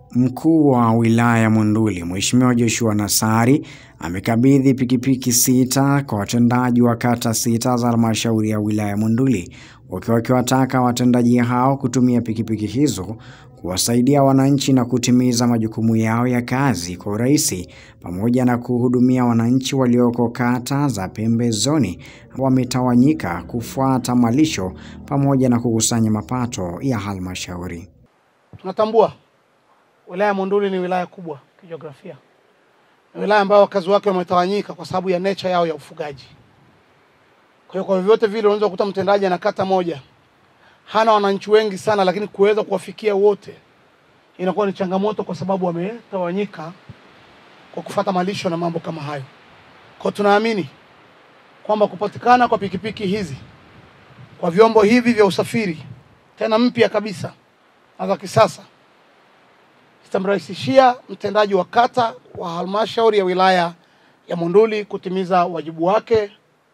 Mkuu wa wilaya ya Monduli Mheshimiwa Joshua Nassari amekabidhi pikipiki sita kwa watendaji wa kata sita za halmashauri ya wilaya ya Monduli, wakiwa wakiwataka watendaji hao kutumia pikipiki hizo kuwasaidia wananchi na kutimiza majukumu yao ya kazi kwa urahisi, pamoja na kuhudumia wananchi walioko kata za pembezoni wametawanyika kufuata malisho pamoja na kukusanya mapato ya halmashauri. Tunatambua wilaya ya Monduli ni wilaya kubwa kijiografia, ni wilaya ambayo wakazi wake wametawanyika kwa sababu ya nature yao ya ufugaji. Kwa hiyo kwa vyovyote vile unaweza kukuta mtendaji ana kata moja hana wananchi wengi sana, lakini kuweza kuwafikia wote inakuwa ni changamoto, kwa sababu wametawanyika kwa kufata malisho na mambo kama hayo. Kwa tunaamini kwamba kupatikana kwa pikipiki hizi kwa vyombo hivi vya usafiri tena mpya kabisa na za kisasa zitamrahisishia mtendaji wa kata wa halmashauri ya wilaya ya Monduli kutimiza wajibu wake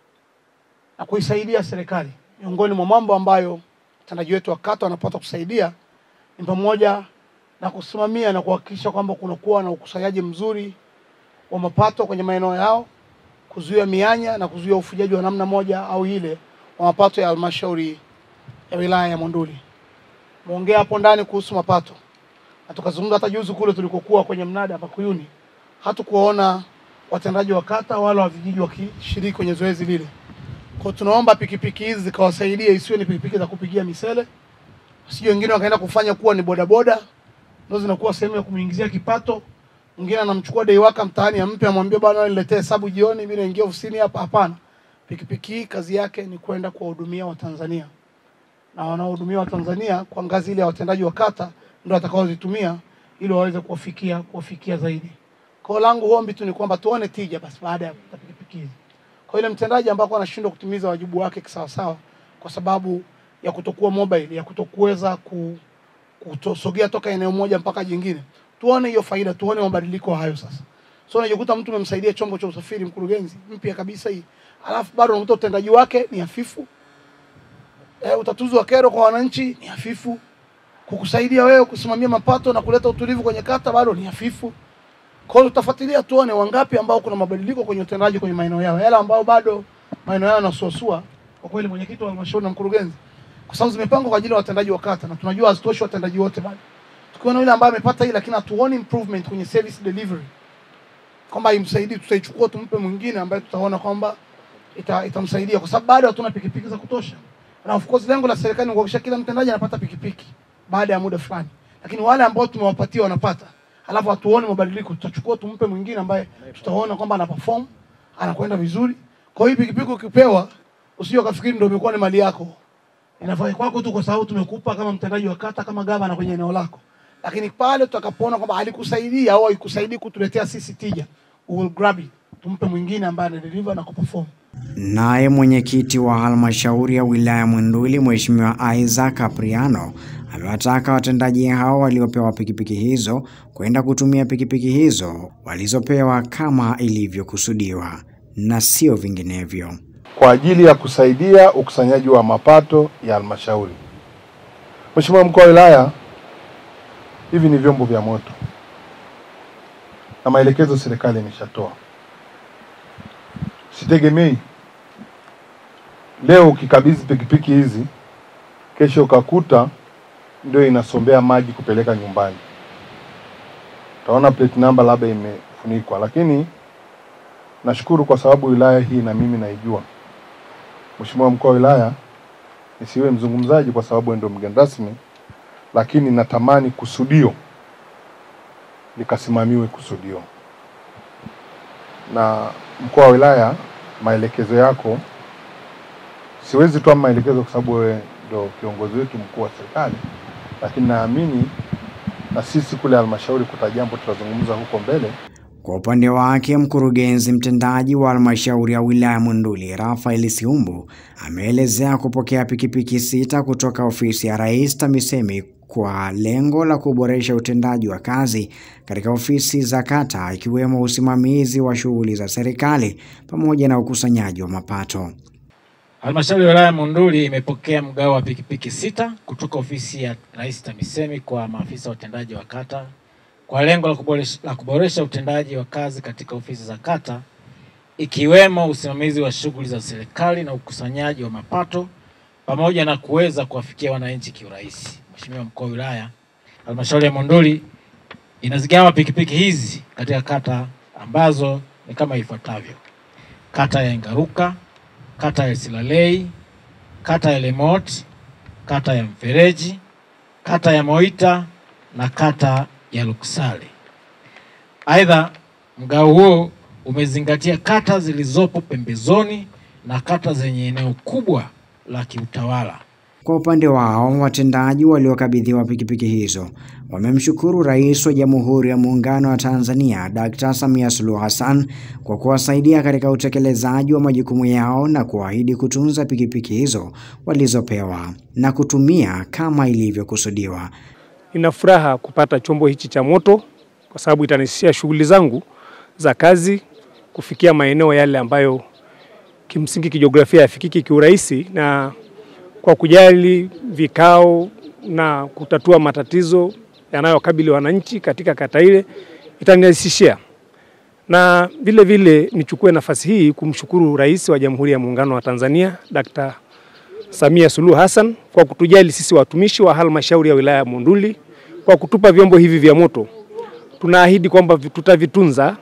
na kuisaidia serikali. Miongoni mwa mambo ambayo mtendaji wetu wa kata wanapata kusaidia ni pamoja na kusimamia na kuhakikisha kwamba kunakuwa na ukusanyaji mzuri wa mapato kwenye maeneo yao, kuzuia mianya na kuzuia ufujaji wa namna moja au ile wa mapato ya halmashauri ya wilaya ya Monduli. Muongea hapo ndani kuhusu mapato na tukazungumza hata juzi kule tulikokuwa kwenye mnada hapa Kuyuni, hatukuwaona watendaji wa kata wala wa vijiji wakishiriki kwenye zoezi lile. Kwa tunaomba pikipiki hizi zikawasaidia, isiwe ni pikipiki za kupigia misele, sio wengine wakaenda kufanya kuwa ni bodaboda, ndio zinakuwa sehemu ya kumuingizia kipato. Mwingine anamchukua dei waka mtaani, ampe amwambie, bwana niletee hesabu jioni, mimi naingia ofisini hapa. Hapana, pikipiki hii kazi yake ni kwenda kuwahudumia Watanzania na wanaohudumia Watanzania kwa ngazi ile ya watendaji wa kata ndio watakaozitumia ili waweze kuwafikia kuwafikia zaidi. Kwa langu ombi tu ni kwamba tuone tija basi baada ya kupata pikipiki hizi. Kwa ile mtendaji ambako anashindwa kutimiza wajibu wake kisawasawa kwa sababu ya kutokuwa mobile, ya kutokuweza ku, kutosogea toka eneo moja mpaka jingine, tuone hiyo faida, tuone mabadiliko hayo sasa. So unajikuta mtu umemsaidia chombo cha usafiri, mkurugenzi mpya kabisa hii, alafu bado unakuta utendaji wake ni hafifu. E, utatuzi wa kero kwa wananchi ni hafifu kukusaidia wewe kusimamia mapato na kuleta utulivu kwenye kata bado ni hafifu. Kwa hiyo tutafuatilia tuone wangapi ambao kuna mabadiliko kwenye utendaji kwenye maeneo yao, yale ambao bado maeneo yao yanasuasua. Kwa kweli, mwenyekiti wa halmashauri na mkurugenzi, kwa sababu zimepangwa kwa ajili ya watendaji wa kata na tunajua hazitoshi watendaji wote bado, tukiona yule ambaye amepata hii lakini hatuoni improvement kwenye service delivery, kwamba imsaidii, tutaichukua tumpe mwingine ambaye tutaona kwamba ita, itamsaidia kwa sababu bado hatuna pikipiki za kutosha, na of course lengo la serikali ni kuhakikisha kila mtendaji anapata pikipiki baada ya muda fulani, lakini wale ambao tumewapatia wanapata, alafu hatuone mabadiliko, tutachukua tumpe mwingine ambaye tutaona kwamba ana perform anakwenda vizuri. Kwa hiyo pikipiki ukipewa, usije ukafikiri ndio imekuwa ni mali yako, inafaa kwako tu kwa sababu tumekupa kama mtendaji wa kata, kama gavana kwenye eneo lako, lakini pale tutakapoona kwamba alikusaidia au haikusaidii kutuletea sisi tija, we will grab it, tumpe mwingine ambaye ana deliver na kuperform. Naye mwenyekiti wa halmashauri ya wilaya Monduli Mheshimiwa Isaac Apriano amewataka watendaji hao waliopewa pikipiki hizo kwenda kutumia pikipiki hizo walizopewa kama ilivyokusudiwa na sio vinginevyo, kwa ajili ya kusaidia ukusanyaji wa mapato ya halmashauri. Mheshimiwa mkuu wa wilaya, hivi ni vyombo vya moto na maelekezo serikali imeshatoa. Sitegemei leo ukikabidhi pikipiki hizi, kesho ukakuta ndio inasombea maji kupeleka nyumbani, utaona plate number labda imefunikwa. Lakini nashukuru kwa sababu wilaya hii na mimi naijua. Mheshimiwa mkuu wa wilaya, nisiwe mzungumzaji kwa sababu ndio mgeni rasmi, lakini natamani kusudio likasimamiwe kusudio na mkuu wa wilaya, maelekezo yako, siwezi toa maelekezo kwa sababu wewe ndio kiongozi wetu mkuu wa serikali, lakini naamini na sisi kule halmashauri kuta jambo tutazungumza huko mbele. Kwa upande wake mkurugenzi mtendaji wa halmashauri ya wilaya Monduli Rafael Siumbu ameelezea kupokea pikipiki sita kutoka ofisi ya Rais TAMISEMI kwa lengo la kuboresha utendaji wa kazi katika ofisi za kata ikiwemo usimamizi wa shughuli za serikali pamoja na ukusanyaji wa mapato. Halmashauri ya wilaya Monduli imepokea mgao wa pikipiki sita kutoka ofisi ya Rais TAMISEMI kwa maafisa watendaji wa kata kwa lengo la kuboresha, la kuboresha utendaji wa kazi katika ofisi za kata ikiwemo usimamizi wa shughuli za serikali na ukusanyaji wa mapato pamoja na kuweza kuwafikia wananchi kiurahisi. Mheshimiwa mkuu wa wilaya, halmashauri ya Monduli inazigawa pikipiki hizi katika kata ambazo ni kama ifuatavyo: kata ya Ngaruka, kata ya Silalei, kata ya Lemot, kata ya Mfereji, kata ya Moita na kata ya Luksale. Aidha, mgao huo umezingatia kata zilizopo pembezoni na kata zenye eneo kubwa la kiutawala. Kwa upande wao, watendaji waliokabidhiwa pikipiki hizo wamemshukuru Rais wa Jamhuri ya Muungano wa Tanzania Dkt. Samia Suluhu Hassan kwa kuwasaidia katika utekelezaji wa majukumu yao na kuahidi kutunza pikipiki hizo walizopewa na kutumia kama ilivyokusudiwa. Nina furaha kupata chombo hichi cha moto kwa sababu itanirahisishia shughuli zangu za kazi kufikia maeneo yale ambayo kimsingi kijiografia yafikiki kiurahisi, na kwa kujali vikao na kutatua matatizo yanayokabili wananchi katika kata ile itanirahisishia. Na vile vile nichukue nafasi hii kumshukuru Rais wa Jamhuri ya Muungano wa Tanzania Dkt. Samia Suluhu Hassan kwa kutujali sisi watumishi wa halmashauri ya wilaya ya Monduli kwa kutupa vyombo hivi vya moto. Tunaahidi kwamba tutavitunza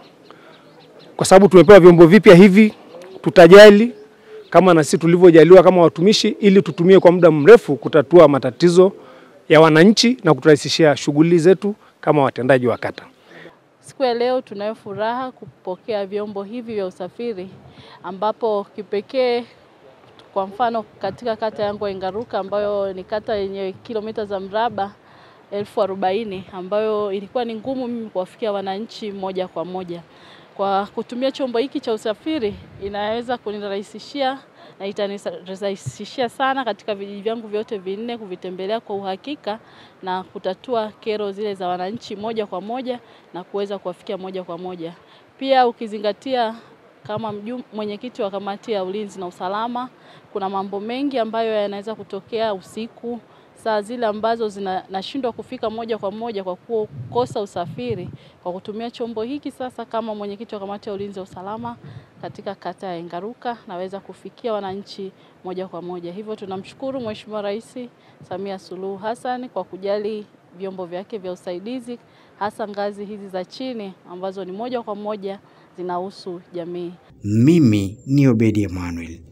kwa sababu tumepewa vyombo vipya hivi, tutajali kama na sisi tulivyojaliwa kama watumishi, ili tutumie kwa muda mrefu kutatua matatizo ya wananchi na kuturahisishia shughuli zetu kama watendaji wa kata. Siku ya leo tunayo furaha kupokea vyombo hivi vya usafiri ambapo kipekee kwa mfano katika kata yangu ya Ngaruka ambayo ni kata yenye kilomita za mraba elfu arobaini ambayo ilikuwa ni ngumu mimi kuwafikia wananchi moja kwa moja. Kwa kutumia chombo hiki cha usafiri inaweza kunirahisishia na itanirahisishia sana katika vijiji vyangu vyote vinne kuvitembelea kwa uhakika na kutatua kero zile za wananchi moja kwa moja na kuweza kuwafikia moja kwa moja. Pia ukizingatia kama mwenyekiti wa kamati ya ulinzi na usalama, kuna mambo mengi ambayo yanaweza kutokea usiku, saa zile ambazo zinashindwa kufika moja kwa moja kwa kukosa usafiri. Kwa kutumia chombo hiki sasa, kama mwenyekiti wa kamati ya ulinzi na usalama katika kata ya Ngaruka, naweza kufikia wananchi moja kwa moja. Hivyo tunamshukuru Mheshimiwa Rais Samia Suluhu Hassan kwa kujali vyombo vyake vya usaidizi, hasa ngazi hizi za chini ambazo ni moja kwa moja zinahusu jamii. Mimi ni Obedi Emmanuel.